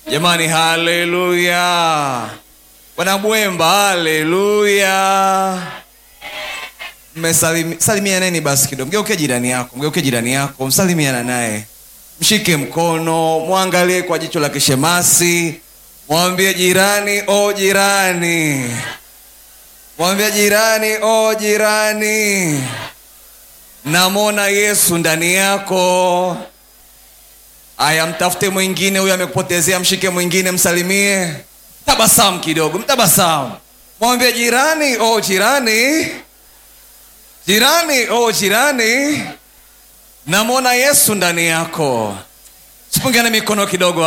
jamani haleluya wanabwemba haleluya mmesalimianeni basi kidogo mgeuke jirani yako mgeuke jirani yako msalimiana naye mshike mkono mwangalie kwa jicho la kishemasi mwambie jirani o jirani mwambie jirani o jirani namwona yesu ndani yako aya mtafute mwingine huyo amekupotezea mshike mwingine msalimie tabasamu kidogo mtabasamu mwambie jirani o jirani jirani o jirani namwona yesu ndani yako sipungiane mikono kidogo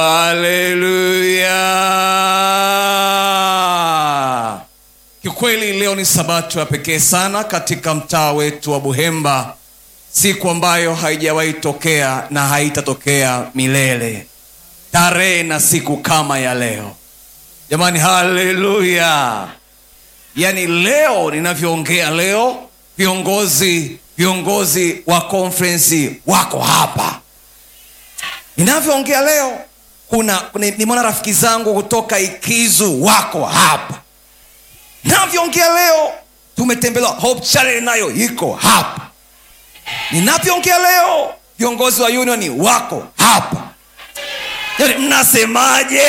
haleluya kikweli leo ni sabato ya pekee sana katika mtaa wetu wa buhemba siku ambayo haijawahi tokea na haitatokea milele tarehe na siku kama ya leo jamani haleluya yaani leo ninavyoongea leo viongozi viongozi wa konferensi wako hapa ninavyoongea leo kuna nimeona rafiki zangu kutoka ikizu wako hapa navyoongea lleo tumetembelewa hope channel nayo iko hapa ninavyoongea leo viongozi wa unioni wako hapa yani mnasemaje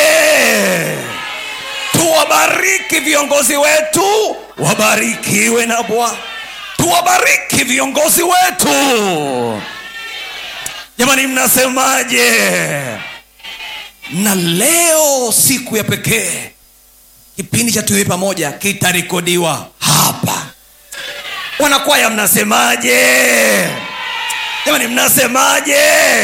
tuwabariki viongozi wetu wabarikiwe na bwana tuwabariki viongozi wetu jamani mnasemaje na leo siku ya pekee kipindi cha tuiwe pamoja kitarekodiwa hapa wanakwaya mnasemaje jamani mnasemaje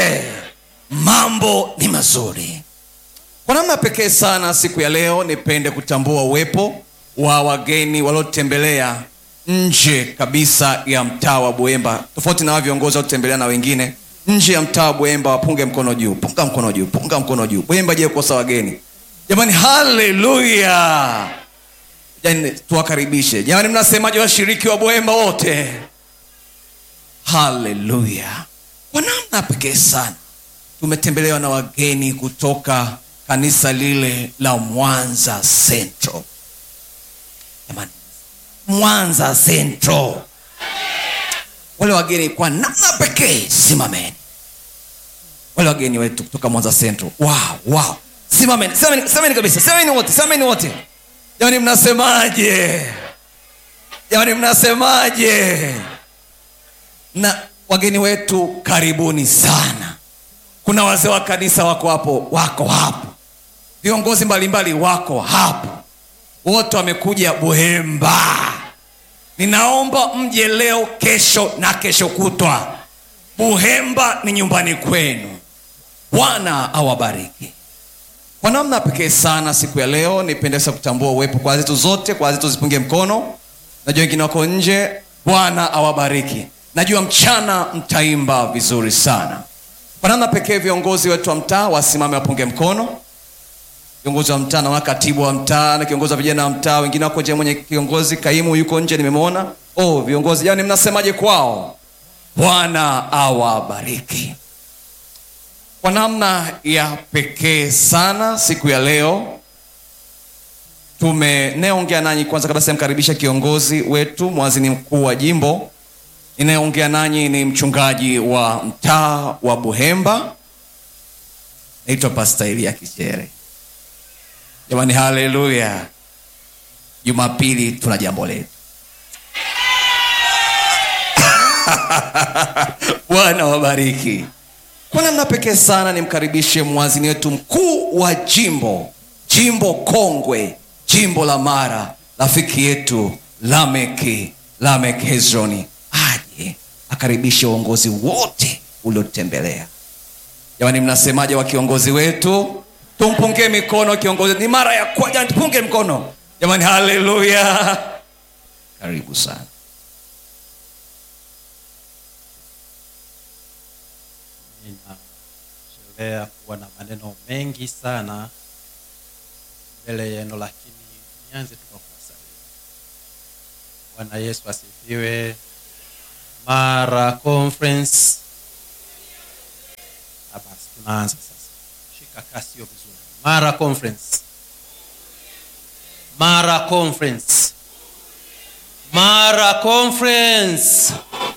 mambo ni mazuri kwa namna pekee sana siku ya leo nipende kutambua uwepo wa wageni waliotembelea nje kabisa ya mtaa wa buemba tofauti na wa viongozi waliotembelea na wengine nje ya mtaa wa buemba wapunge mkono juu punga mkono juu punga mkono juu buemba je kukosa wageni jamani haleluya yani tuwakaribishe jamani mnasemaje washiriki wa buemba wote haleluya kwa namna pekee sana tumetembelewa na wageni kutoka kanisa lile la mwanza central jamani mwanza central wale wageni kwa namna pekee simameni wale wageni wetu kutoka mwanza central wow, wow. simameni simameni, simameni kabisa simameni wote simameni wote jamani mnasemaje jamani mnasemaje na wageni wetu karibuni sana kuna wazee wa kanisa wako hapo wako hapo viongozi mbalimbali wako hapo wote wamekuja buhemba ninaomba mje leo kesho na kesho kutwa buhemba ni nyumbani kwenu bwana awabariki kwa namna pekee sana siku ya leo nipendesa kutambua uwepo kwa zetu zote kwa zetu zipunge mkono najua wengine wako nje bwana awabariki najua mchana mtaimba vizuri sana kwa namna pekee viongozi wetu wa mtaa wasimame wapunge mkono kiongozi wa mtaa naona katibu wa mtaa na kiongozi wa vijana wa mtaa wengine wako nje mwenye kiongozi kaimu yuko nje nimemwona oh viongozi jani mnasemaje kwao bwana awabariki kwa namna ya pekee sana siku ya leo tumenayeongea nanyi kwanza kabisa mkaribisha kiongozi wetu mwazini mkuu wa jimbo inayeongea nanyi ni mchungaji wa mtaa wa buhemba naitwa pasta elia kichere jamani haleluya jumapili tuna jambo letu bwana wabariki kwa namna pekee sana nimkaribishe mwazini wetu mkuu wa jimbo jimbo kongwe jimbo la mara rafiki yetu lameki lamek hezroni aje akaribishe uongozi wote uliotembelea jamani mnasemaje wa kiongozi wetu tumpungie mikono kiongozi ni mara ya kwanza tupunge mkono jamani haleluya karibu sana ninachelea kuwa na maneno mengi sana mbele yenu lakini nianze tu kwa kuwasalia bwana yesu asifiwe mara conference Ah, basi tunaanza sasa shika kasi hiyo vizuri mara conference mara conference mara conference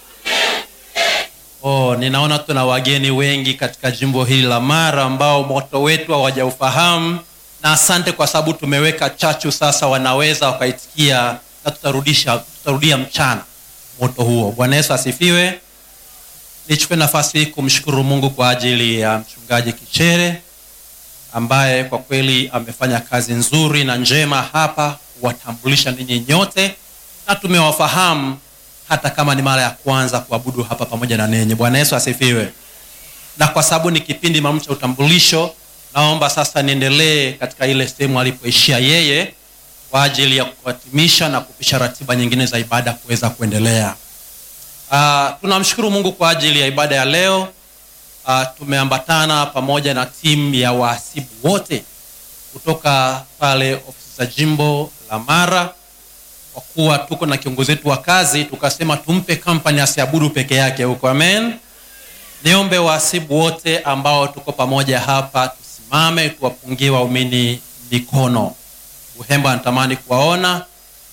oh, ninaona tuna wageni wengi katika jimbo hili la mara ambao moto wetu hawajaufahamu na asante kwa sababu tumeweka chachu sasa wanaweza wakaitikia na tutarudisha tutarudia mchana moto huo bwana yesu asifiwe nichukue nafasi hii kumshukuru mungu kwa ajili ya mchungaji kichere ambaye kwa kweli amefanya kazi nzuri na njema hapa kuwatambulisha ninyi nyote na tumewafahamu hata kama ni mara ya kwanza kuabudu hapa pamoja na ninyi bwana yesu asifiwe na kwa sababu ni kipindi maalum cha utambulisho naomba sasa niendelee katika ile sehemu alipoishia yeye kwa ajili ya kuhatimisha na kupisha ratiba nyingine za ibada kuweza kuendelea uh, tunamshukuru mungu kwa ajili ya ibada ya leo uh, tumeambatana pamoja na timu ya wahasibu wote kutoka pale ofisi za jimbo la mara kwa kuwa tuko na kiongozi wetu wa kazi tukasema tumpe kampani asiabudu peke yake huko amen niombe wahasibu wote ambao tuko pamoja hapa tusimame tuwapungie waumini mikono uhemba anatamani kuwaona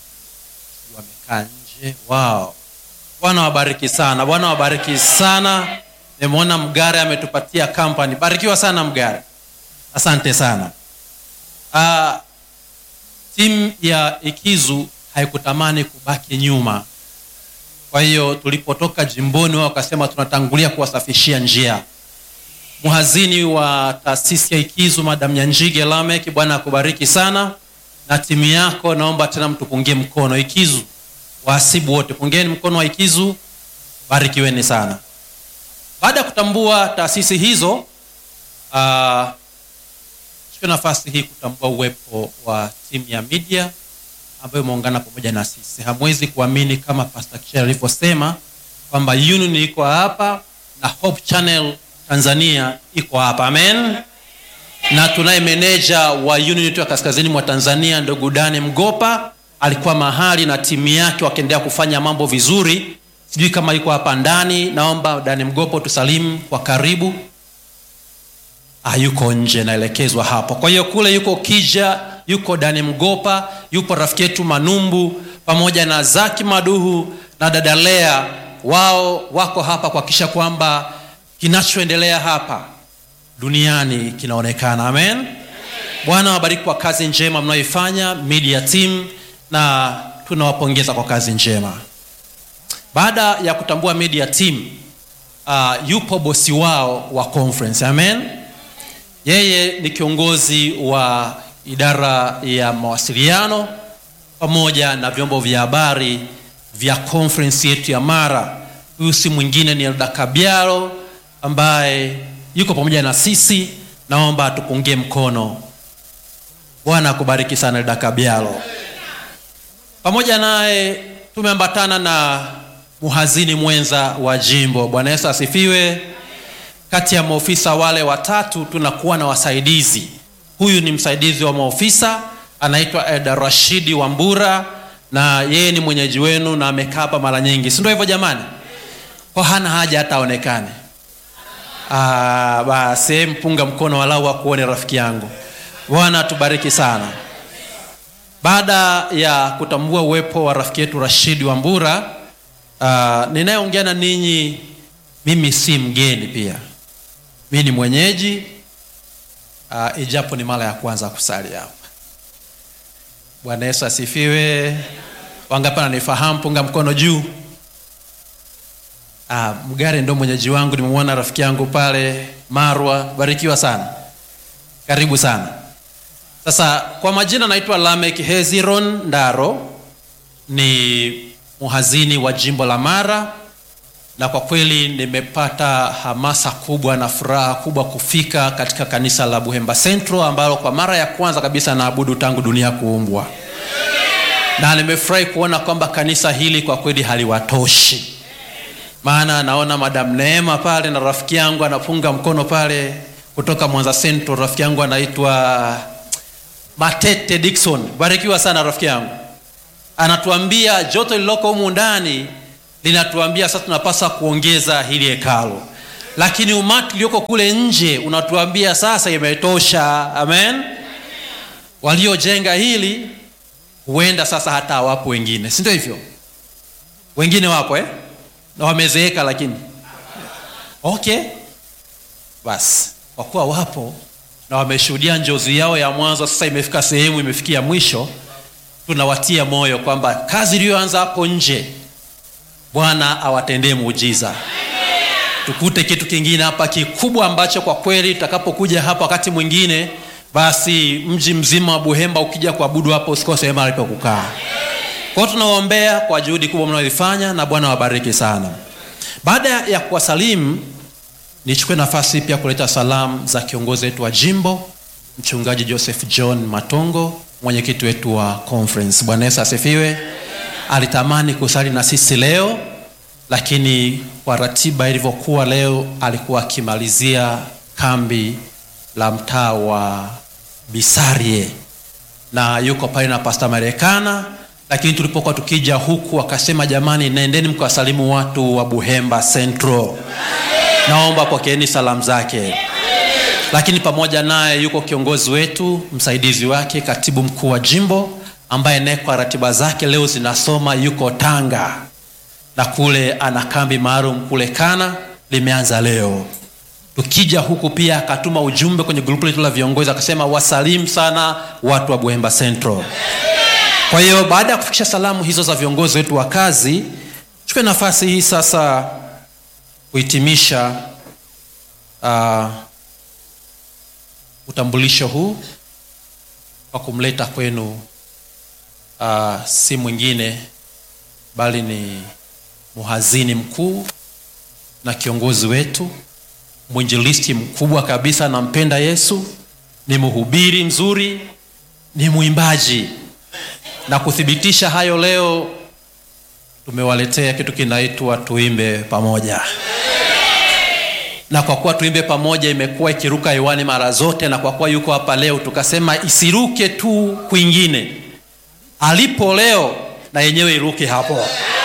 wamekaa nje wao bwana wabariki sana bwana wabariki sana nimeona mgare ametupatia kampani barikiwa sana mgare asante sana uh, timu ya ikizu haikutamani kubaki nyuma kwa hiyo tulipotoka jimboni wao wakasema tunatangulia kuwasafishia njia mhazini wa taasisi ya ikizu madam nyanjige lamek bwana akubariki sana na timu yako naomba tena mtupungie mkono ikizu wahasibu wote pungeni mkono wa ikizu barikiweni sana baada ya kutambua taasisi hizo uh, chukua nafasi hii kutambua uwepo wa timu ya media ambayo imeungana pamoja na sisi hamwezi kuamini kama pastor Kichel alivyosema kwamba union iko hapa na hope channel tanzania iko hapa amen na tunaye meneja wa union yetu ya kaskazini mwa tanzania ndugu dani mgopa alikuwa mahali na timu yake wakiendelea kufanya mambo vizuri sijui kama yuko hapa ndani naomba dani mgopo tusalimu kwa karibu ah, yuko nje naelekezwa hapo kwa hiyo kule yuko kija yuko dani mgopa yupo rafiki yetu manumbu pamoja na zaki maduhu na dadalea wao wako hapa kuhakikisha kwamba kinachoendelea hapa duniani kinaonekana amen bwana wabariki kwa kazi njema mnayoifanya media team na tunawapongeza kwa kazi njema baada ya kutambua media team uh, yupo bosi wao wa conference amen yeye ni kiongozi wa idara ya mawasiliano pamoja na vyombo vya habari vya conference yetu ya mara huyu si mwingine ni elda kabiaro ambaye yuko pamoja na sisi naomba atupungie mkono bwana akubariki sana elda kabiaro pamoja naye tumeambatana na mhazini mwenza wa jimbo bwana yesu asifiwe kati ya maofisa wale watatu tunakuwa na wasaidizi huyu ni msaidizi wa maofisa anaitwa eda rashidi wambura na yeye ni mwenyeji wenu na amekaa hapa mara nyingi si ndio hivyo jamani kwa hana haja hata aonekane basi mpunga mkono walau akuone rafiki yangu bwana tubariki sana baada ya kutambua uwepo wa rafiki yetu rashidi wambura uh, ninayeongea na ninyi mimi si mgeni pia mi ni mwenyeji uh, ijapo ni mara ya kwanza kusali hapa bwana yesu asifiwe wangapi ananifahamu punga mkono juu uh, mgare ndo mwenyeji wangu nimemwona rafiki yangu pale marwa barikiwa sana karibu sana sasa kwa majina naitwa lamek heziron ndaro ni muhazini wa jimbo la mara na kwa kweli nimepata hamasa kubwa na furaha kubwa kufika katika kanisa la buhemba central ambalo kwa mara ya kwanza kabisa naabudu tangu dunia kuumbwa na nimefurahi kuona kwamba kanisa hili kwa kweli haliwatoshi maana naona madam neema pale na rafiki yangu anapunga mkono pale kutoka mwanza central rafiki yangu anaitwa matete dikson barikiwa sana rafiki yangu anatuambia joto lililoko humu ndani linatuambia sasa tunapaswa kuongeza hili hekalo lakini umati ulioko kule nje unatuambia sasa imetosha amen waliojenga hili huenda sasa hata hawapo wengine si ndio hivyo wengine wapo eh? na wamezeeka lakini okay basi kwa kuwa wapo na wameshuhudia njozi yao ya mwanzo sasa imefika sehemu imefikia mwisho tunawatia moyo kwamba kazi iliyoanza hapo nje bwana awatendee muujiza tukute kitu kingine hapa kikubwa ambacho kwa kweli tutakapokuja hapa wakati mwingine basi mji mzima wa buhemba ukija kuabudu hapo usikose mahali pa kukaa kwao tunawaombea kwa juhudi kubwa mnaoifanya na bwana wabariki sana baada ya kuwasalimu nichukue nafasi pia kuleta salamu za kiongozi wetu wa jimbo mchungaji joseph john matongo mwenyekiti wetu wa conference bwana yesu asifiwe alitamani kusali na sisi leo lakini kwa ratiba ilivyokuwa leo alikuwa akimalizia kambi la mtaa wa bisarie na yuko pale na pasta marekana lakini tulipokuwa tukija huku akasema jamani nendeni mkawasalimu watu wa buhemba central naomba pokeeni salamu zake lakini pamoja naye yuko kiongozi wetu msaidizi wake katibu mkuu wa jimbo ambaye naye kwa ratiba zake leo zinasoma yuko tanga na kule ana kambi maalum kule kana limeanza leo tukija huku pia akatuma ujumbe kwenye grupu letu la viongozi akasema wasalimu sana watu wa buhemba central kwa hiyo baada ya kufikisha salamu hizo za viongozi wetu wa kazi chukue nafasi hii sasa kuhitimisha uh, utambulisho huu kwa kumleta kwenu uh, si mwingine bali ni mhazini mkuu na kiongozi wetu mwinjilisti mkubwa kabisa nampenda yesu ni mhubiri mzuri ni mwimbaji na kuthibitisha hayo leo tumewaletea kitu kinaitwa tuimbe pamoja na kwa kuwa tuimbe pamoja imekuwa ikiruka hewani mara zote na kwa kuwa yuko hapa leo tukasema isiruke tu kwingine alipo leo na yenyewe iruke hapo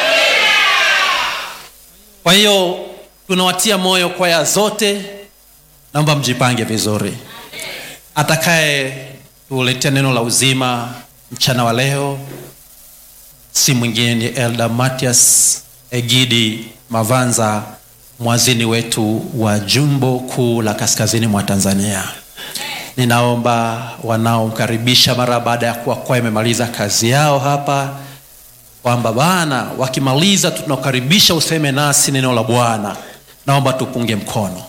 kwa hiyo tunawatia moyo kwaya zote naomba mjipange vizuri atakaye tuletea neno la uzima mchana wa leo si mwingine ni elda matias egidi mavanza mwazini wetu wa jumbo kuu la kaskazini mwa tanzania ninaomba wanaomkaribisha mara baada ya kuwa kwa imemaliza kazi yao hapa kwamba bana wakimaliza tunakaribisha useme nasi neno la bwana naomba tupunge mkono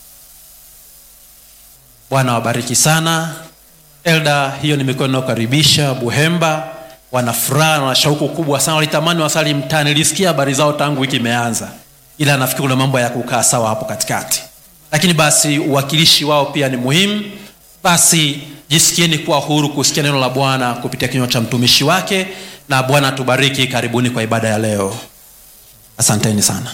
bwana wabariki sana elda hiyo ni mikono inayokaribisha buhemba wana furaha na shauku kubwa sana walitamani wasali mtani nilisikia habari zao tangu wiki imeanza ila nafikiri kuna mambo ya kukaa sawa hapo katikati lakini basi uwakilishi wao pia ni muhimu basi jisikieni kuwa huru kusikia neno la bwana kupitia kinywa cha mtumishi wake na bwana tubariki karibuni kwa ibada ya leo asanteni sana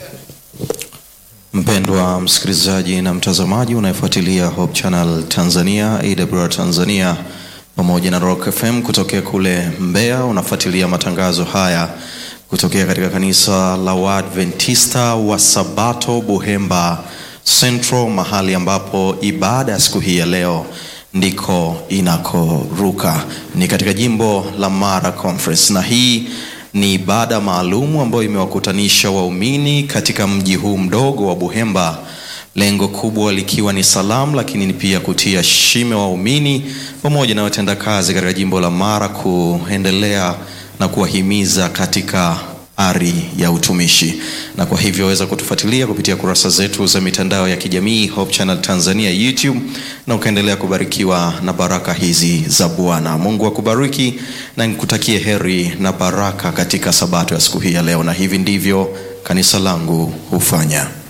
mpendwa msikilizaji na mtazamaji unayefuatilia hope channel tanzania awr tanzania pamoja na rock fm kutokea kule mbeya unafuatilia matangazo haya kutokea katika kanisa la waadventista wa sabato buhemba central mahali ambapo ibada ya siku hii ya leo ndiko inakoruka ni katika jimbo la mara conference na hii ni ibada maalumu ambayo imewakutanisha waumini katika mji huu mdogo wa buhemba lengo kubwa likiwa ni salamu lakini ni pia kutia shime waumini pamoja na watendakazi katika jimbo la mara kuendelea na kuwahimiza katika ari ya utumishi na kwa hivyo waweza kutufuatilia kupitia kurasa zetu za mitandao ya kijamii hope channel tanzania youtube na ukaendelea kubarikiwa na baraka hizi za bwana mungu akubariki na nikutakie heri na baraka katika sabato ya siku hii ya leo na hivi ndivyo kanisa langu hufanya